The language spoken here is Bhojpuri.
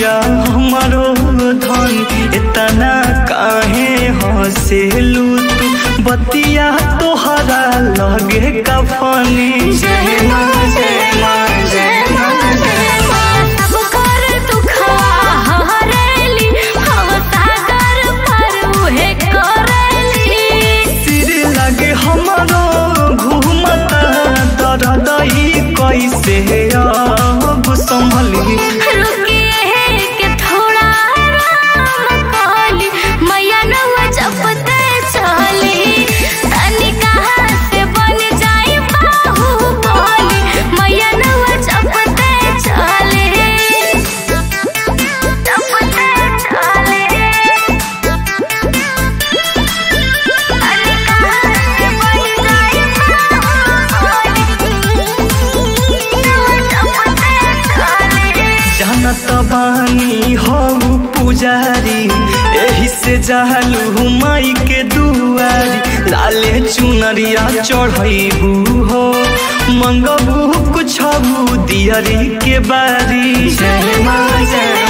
मैया हमारो धन इतना काहे हंसेलू तू बतिया तोहरा लगे कफनी जय माँ जय माँ जय माँ जय माँ सब कर दुखवा हरेली हम सागर पर उहे करेली सिर लगे हमारो घूमता दरदई कैसे अब संभली रुकिए के थोड़ा आराम काली मैया नवा जपते चली तनी कहाँ से बन जाई बाहु बोली मैया नवा जपते चली जपते चली तनी कहाँ से बन जाई बाहु बोली जानत बानी हो पुजारी एही से जालू माई के दुआरी लाले चुनरिया चढ़ैबू हो मंगबू कुछ दियरी के बारी जय माँ जय